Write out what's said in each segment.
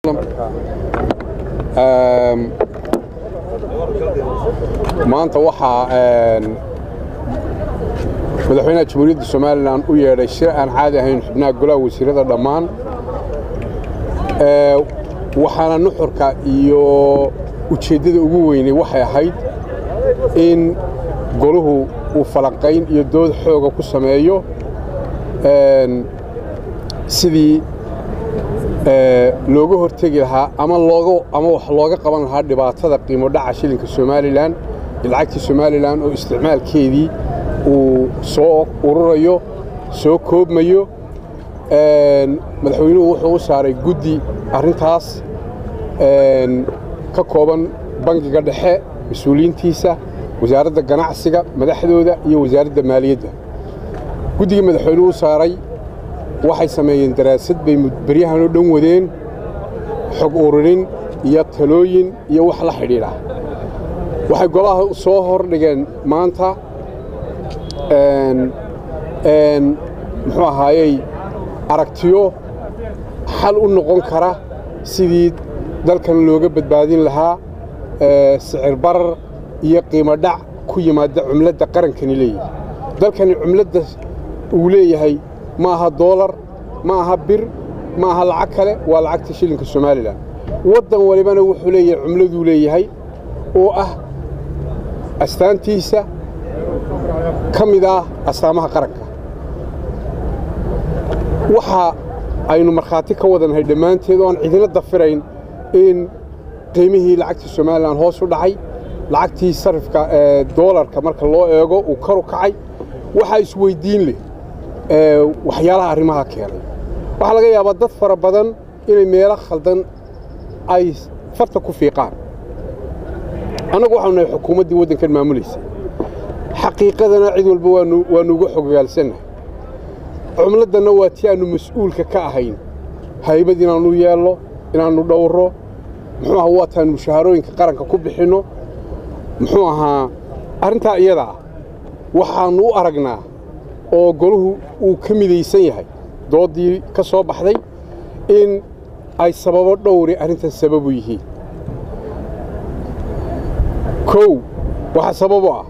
maanta waxaa madaxweynaha jamhuuriyadda somalilan u yeedhay shir aan caadi ahayn xubnaha golaha wasiirada dhammaan waxaana nuxurka iyo ujeeddada ugu weynay waxay ahayd in goluhu uu falanqayn iyo dood xooga ku sameeyo sidii looga hortegi lahaa ama ama wax looga qaban lahaa dhibaatada qiimo dhaca shilinka somalilan iyo lacagtii somalilan oo isticmaalkeedii uu soo ururayo soo koobmayo madaxweynuhu wuxuu u saaray guddi arrintaas ka kooban bangiga dhexe mas-uuliyiintiisa wasaaradda ganacsiga madaxdooda iyo wasaaradda maaliyadda guddigii madaxweynuhu u saaray waxay sameeyeen daraasad bay beryahan oo dhan wadeen xog ururin iyo talooyin iyo wax la xidhiidha waxay golaha soo hordhigeen maanta muxuu ahaayey aragtiyo xal u noqon kara sidii dalkan looga badbaadin lahaa sicir barar iyo qiimo dhac ku yimaada cumladda qarankani leeyahay dalkani cumladda uu leeyahay ma aha doolar ma aha bir ma aha lacag kale waa lacagta shilinka somalilan waddan walibana wuxuu leeyahay cumladuu leeyahay oo ah astaantiisa ka mid ah astaamaha qaranka waxa aynu markhaati ka wadannahay dhammaanteed oo aan cidina dafirayn in qiimihii lacagta somalilan hoos u dhacay lacagtii sarifka ee doolarka marka loo eego uu kor u kacay waxaa isweyddiin leh waxyaalaha arrimaha keenay waxaa laga yaabaa dad fara badan inay meelo khaldan ay farta ku fiiqaan annagu waxaanu nahay xukuumaddii waddankan maamulaysa xaqiiqadana cid walba waanu uga xogogaalsannahay cumladdanna waa tii aannu mas'uulka ka ahayn haybad inaannu yeelno inaannu dhowro muxuu aha waataannu mushaharooyinka qaranka ku bixinno muxuu ahaa arrintaa iyada ah waxaannu u aragnaa oo golahu uu ka midaysan yahay dooddii ka soo baxday in ay sababo dhowri arrintan sababu yihiin kow waxaa sababo ah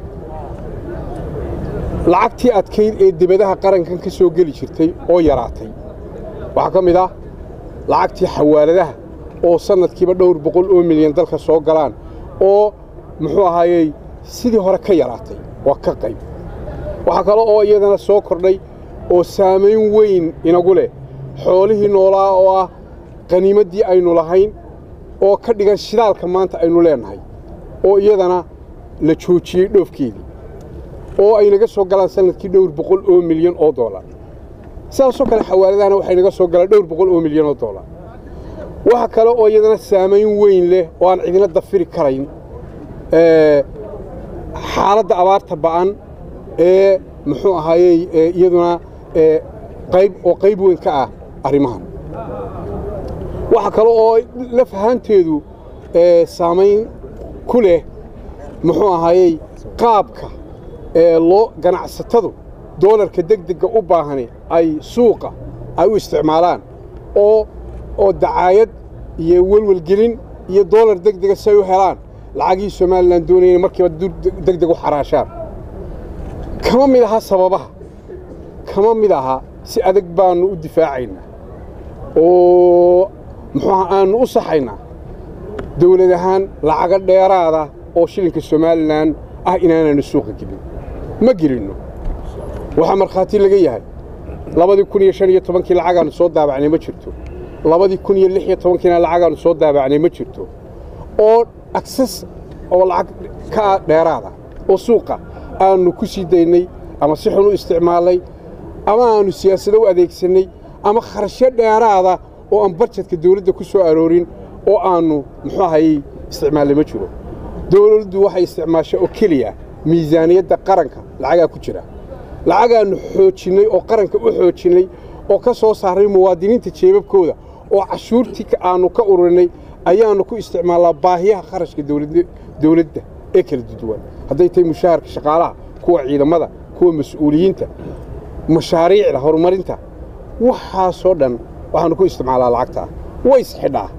lacagtii adkayd ee debadaha qarankan ka soo geli jirtay oo yaraatay waxaa ka mid ah lacagtii xawaaladaha oo sannadkiiba dhowr boqol oo milyan dalka soo galaan oo muxuu ahaayey sidii hore ka yaraatay waa ka qayb waxaa kale oo iyadana soo kordhay oo saamayn weyn inagu leh xoolihii noolaa oo ah qaniimaddii aynu lahayn oo ka dhigan shidaalka maanta aynu leennahay oo iyadana la joojiyey dhoofkeedii oo ay naga soo galaan sannadkii dhowr boqol oo milyan oo doolar sidaasoo kale xawaaladahana waxay naga soo galaan dhowr boqol oo milyan oo doolar waxa kale oo iyadana saamayn weyn leh oo aan cidina dafiri karayn xaaladda abaarta ba'an ee muxuu ahaayey iyaduna qayb oo qayb weyn ka ah arrimahan waxa kale oo laf ahaanteedu saamayn ku leh muxuu ahaayey qaabka ee loo ganacsatadu doolarka degdegga u baahani ay suuqa ay u isticmaalaan oo oo dacaayad iyo welwelgelin iyo doolar degdega si ay u helaan lacagii somalilan doonayeen markiiba degdeg u xaraashaan kama mid aha sababaha kama mid aha si adag baannu u difaacaynaa oo muxuuha aannu u saxaynaa dawlad ahaan lacago dheeraada oo shilinka somalilan ah inaanaynu suuqa gelin ma gelinno waxaa markhaati laga yahay labadii kun iyo shan iyo tobankii lacagaannu soo daabacnay ma jirto labadii kun iyo lix iyo tobankiina lacagaannu soo daabacnay ma jirto oo agsas oo lacag ka dheeraada oo suuqa aannu ku sii daynay ama si xun u isticmaalnay ama aannu siyaasado u adeegsannay ama kharashyo dheeraada oo aan barjadka dawladda ku soo aroorin oo aannu muxuu ahayey isticmaallay ma jiro dawladdu waxay isticmaasha oo keliya miisaaniyadda qaranka lacagaa ku jira lacagaannu xoojinnay oo qaranka u xoojinnay oo ka soo saaray muwaadiniinta jeebabkooda oo cashuurtii aannu ka ururinay ayaannu ku isticmaalnaa baahiyaha kharashka dawladda ee kala duwan hadday tahay mushaharka shaqaalaha kuwa ciidamada kuwa mas-uuliyiinta mashaariicda horumarinta waxaasoo dhan waxaannu ku isticmaalaa lacagtaa way isxidhaa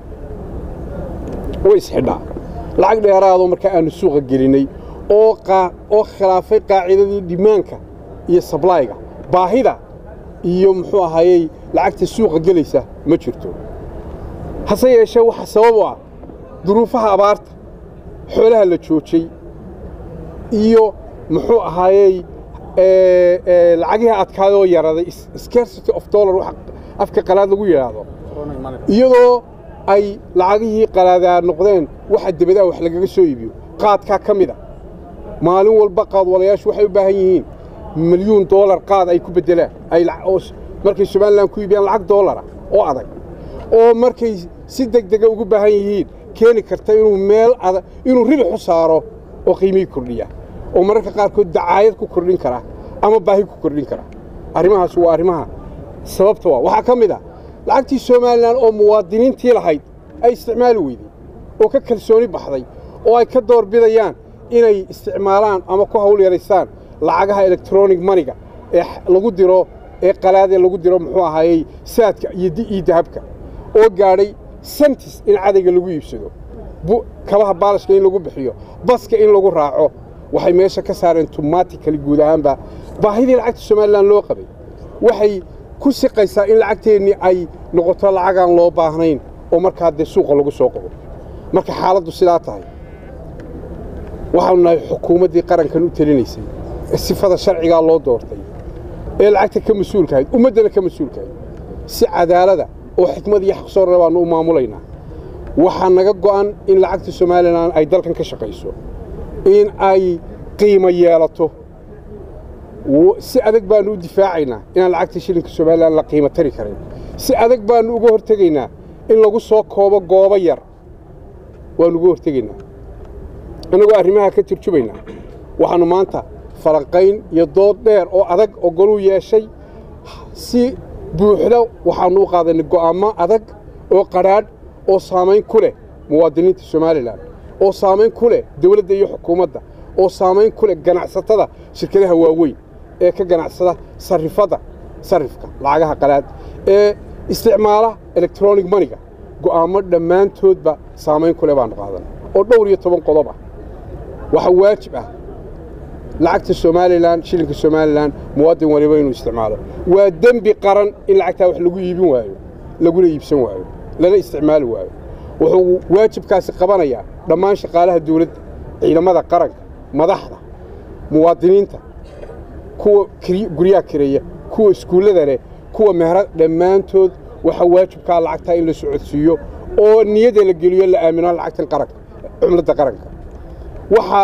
way isxidhaa lacag dheeraadoo markaa aannu suuqa gelinnay oo oo khilaafay qaacidadii dhimaanka iyo sablayga baahida iyo muxuu ahaayey lacagta suuqa gelaysa ma jirto hase yeeshee waxa sabab u ah duruufaha abaarta xoolaha la joojay iyo muxuu ahaayey lacagihii adkaadoo yaraday scarcity of dollar wax afka qalaad lagu yidhaahdo iyadoo ay lacagihii qalaadaa noqdeen waxa debadaa wax lagaga soo iibiyo qaadkaa ka mid a maalin walba qaadwalayaashu waxay u baahan yihiin milyuun doolar qaad ay ku beddelaan ay markay somalilan ku iibiyaan lacag doolara oo adag oo markay si deg dega ugu baahan yihiin keeni karta inuu meel adag inuu ribix u saaro oo qiimihii kordhiya oo mararka qaarkood dacaayad ku kordhin kara ama baahi ku kordhin kara arrimahaas waa arrimaha sababta waa waxaa ka mid ah lacagtii somalilan oo muwaadiniintii lahayd ay isticmaali weydey oo ka kalsooni baxday oo ay ka doorbidayaan inay isticmaalaan ama ku hawl yaraystaan lacagaha electronic maniga ee lagu diro ee qalaadee lagu diro muxuu ahaayey saadka iyo dahabka oo gaadhay sentis in cadayga lagu iibsado kabaha baalashka in lagu bixiyo baska in lagu raaco waxay meesha ka saareen tumatikali guud ahaanba baahidii lacagta somalilan loo qabay waxay ku siqaysaa in lacagteennii ay noqoto lacagaan loo baahnayn oo markaa dee suuqa lagu soo qabo marka xaaladdu sidaa tahay waxaanu nahay xukuumaddii qarankan u telinaysay ee sifada sharcigaa loo doortay ee lacagta ka mas-uulkahayd ummaddana ka mas-uulkahayd si cadaalada oo xikmad iyo xaqsoorle baannu u maamulaynaa waxaa naga go'an in lacagta somalilan ay dalkan ka shaqayso in ay qiimo yeelato si adag baannu u difaacaynaa inaan lacagta shilinka somalilan la qiimo tari karin si adag baannu uga hortegaynaa in lagu soo koobo goobo yar waannu uga hortegaynaa annagoo arrimaha ka turjumaynaa waxaannu maanta falanqayn iyo dood dheer oo adag oo goluu yeeshay si buuxda waxaannu u qaadanay go'aammo adag oo qadhaadh oo saamayn ku leh muwaadiniinta somalilan oo saamayn ku leh dawladda iyo xukuumadda oo saamayn ku leh ganacsatada shirkadaha waaweyn ee ka ganacsada sarrifadda sarrifka lacagaha qalaad ee isticmaala electronic maniga go'aammo dhammaantoodba saamayn ku leh baannu qaadanay oo dhowr iyo toban qodob ah waxaa waajib ah lacagta somalilan shilinka somalilan muwaadin waliba inuu isticmaalo waa dembi qaran in lacagtaa wax lagu iibin waayo laguna iibsan waayo lana isticmaali waayo wuxuu waajibkaasi qabanayaa dhammaan shaqaalaha dawladda ciidamada qaranka madaxda muwaadiniinta kuwa guryaha kireeya kuwa iskuullada leh kuwa mehra dhammaantood waxaa waajibkaa lacagtaa in la socodsiiyo oo niyadda la geliyo la aamino lacagtan qaranka cumladda qaranka waxaa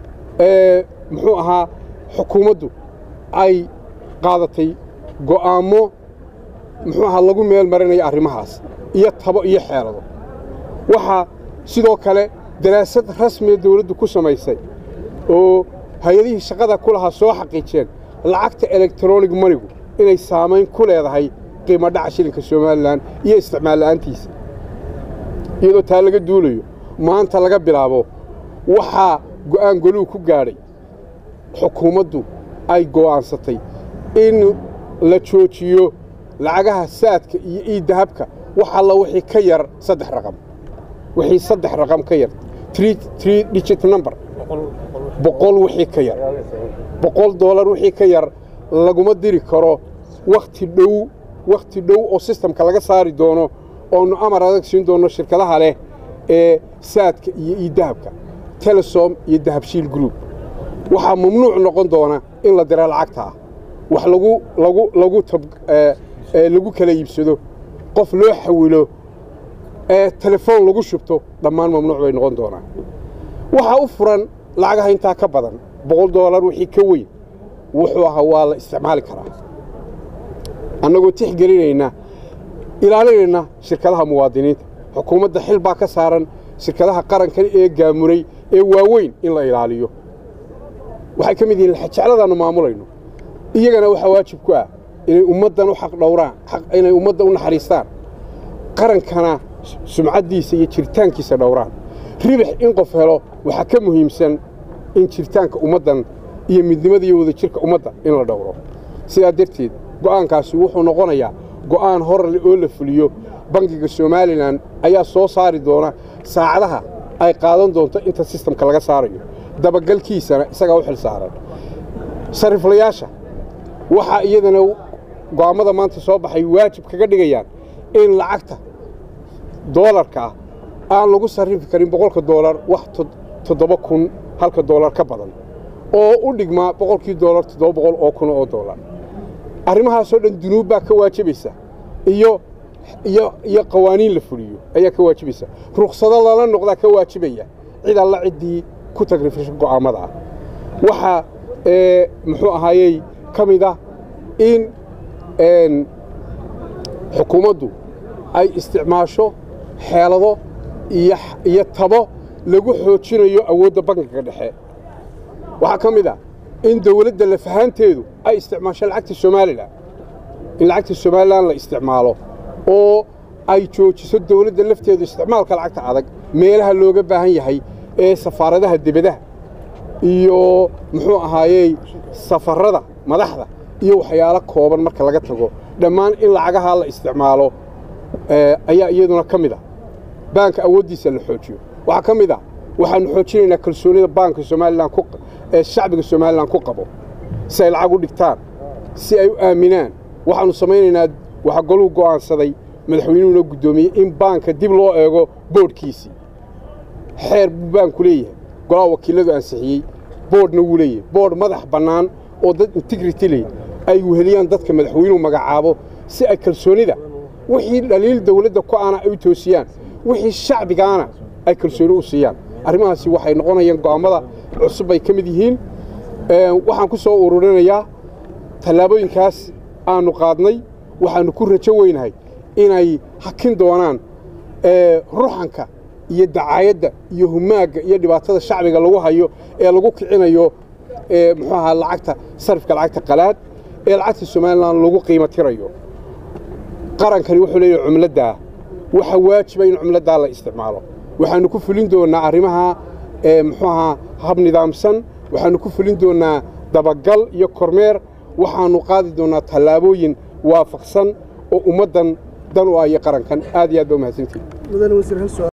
muxuu ahaa xukuumaddu ay qaadatay go'aammo muxuu ahaa lagu meel marinayo arrimahaas iyo tabo iyo xeelado waxaa sidoo kale daraasad rasmiya dawladdu ku samaysay oo hay-adihii shaqada ku lahaa soo xaqiijeen lacagta electronic manigu inay saamayn ku leedahay qiimo dhaca shilinka somalilan iyo isticmaal la'aantiisa iyadoo taa laga duulayo maanta laga bilaabo waxaa go'aan goluu ku gaadhay xukuumaddu ay go'aansatay in la joojiyo lacagaha saadka iyo iiddahabka wax alla wixii ka yar saddex raqam wixii saddex raqam ka yar tree digit number boqol wixii ka yar boqol doolar wixii ka yar laguma diri karo wakhti dhow wakhti dhow oo sistamka laga saari doono oonu amar adag siin doonno shirkadaha leh ee saadka iyo iiddahabka telesom iyo dahabshiil group waxaa mamnuuc noqon doona in la dira lacagta ah wax lagu lagu lagu tab lagu kala iibsado qof loo xawilo ee telefoon lagu shubto dhammaan mamnuuc bay noqon doonaan waxaa u furan lacagaha intaa ka badan boqol doolar wixii ka weyn wuxuu ahaa waa la isticmaali karaa annagoo tixgelinayna ilaalinayna shirkadaha muwaadiniinta xukuumadda xil baa ka saaran shirkadaha qarankan ee gaamuray ee waaweyn in la ilaaliyo waxay ka mid yihiin jecladaannu maamulayno iyagana waxaa waajib ku ah inay ummaddan u xaq dhowraan inay ummadda u naxariistaan qarankana sumcaddiisa iyo jiritaankiisa dhowraan ribix in qof helo waxaa ka muhiimsan in jiritaanka ummaddan iyo midnimada iyo wadajirka ummadda in la dhowro sidaa darteed go'aankaasi wuxuu noqonayaa go'aan horle oo la fuliyo bangiga somalilan ayaa soo saari doona saacadaha ay qaadan doonto inta sistamka laga saarayo dabagalkiisana isagaa u xil saaran sariflayaasha waxaa iyadana go'aammada maanta soo baxay waajib kaga dhigayaan in lacagta doolarka ah aan lagu sarrifi karin boqolka doolar wax toddoba kun halka doolar ka badan oo u dhigmaa boqolkii doolar toddoba boqol oo kun oo doolar arrimahaasoo dhan dunuub baa ka waajibaysa iyo iyo iyo qawaaniin la fuliyo ayaa ka waajibaysa ruksado lala noqdaa ka waajibaya cid alla ciddii ku tagrifisho go'aammada ah waxaa muxuu ahaayey ka mid ah in xukuumaddu ay isticmaasho xeelado iyo tabo lagu xoojinayo awoodda bankiga dhexe waxaa ka mid ah in dawladda lafahaanteedu ay isticmaasho lacagta somalilan in lacagta somalilan la isticmaalo oo ay joojiso dawladda lafteedu isticmaalka lacagta adag meelaha looga baahan yahay ee safaaradaha debadaha iyo muxuu ahaayey safarrada madaxda iyo waxyaalo kooban marka laga tago dhammaan in lacagahaa la isticmaalo ayaa iyaduna ka mid ah baanka awooddiisa la xoojiyo waxaa ka mid ah waxaannu xoojinaynaa kalsoonida baanka somalilan ee shacbiga somalilan ku qabo si ay lacag u dhigtaan si ay u aaminaan waxaannu samaynaynaa waxaa goluu go'aansaday madaxweynuhuna guddoomiyey in baanka dib loo eego boodhkiisii xeer buu baanku leeyahay golaha wakiilladu ansixiyey boodhna wuu leeyahay boodh madax bannaan oo dad integrity leh ay weheliyaan dadka madaxweynuhu magacaabo si ay kalsoonida wixii dhaliil dawladda ku aana ay u toosiyaan wixii shacbigaana ay kalsooni u siiyaan arrimahaasi waxay noqonayaan go'aammada cusub bay ka mid yihiin waxaan ku soo ururinayaa tallaabooyinkaas aannu qaadnay waxaannu ku rajo weynahay inay hakin doonaan ruxanka iyo dacaayadda iyo humaagga iyo dhibaatada shacbiga lagu hayo ee lagu kicinayo muxuu ahaa lacagta sarifka lacagta qalaad ee lacagta somalilan lagu qiimo tirayo qarankani wuxuu leeyahay cumladdaa waxa waajiba in cumladdaa la isticmaalo waxaannu ku fulin doonnaa arrimaha muxuu ahaa hab nidaamsan waxaannu ku fulin doonnaa dabagal iyo kormeer waxaannu qaadi doonnaa tallaabooyin waafaqsan oo ummaddan dan u ah iyo qarankan aad iyo aad baa umahadsantihin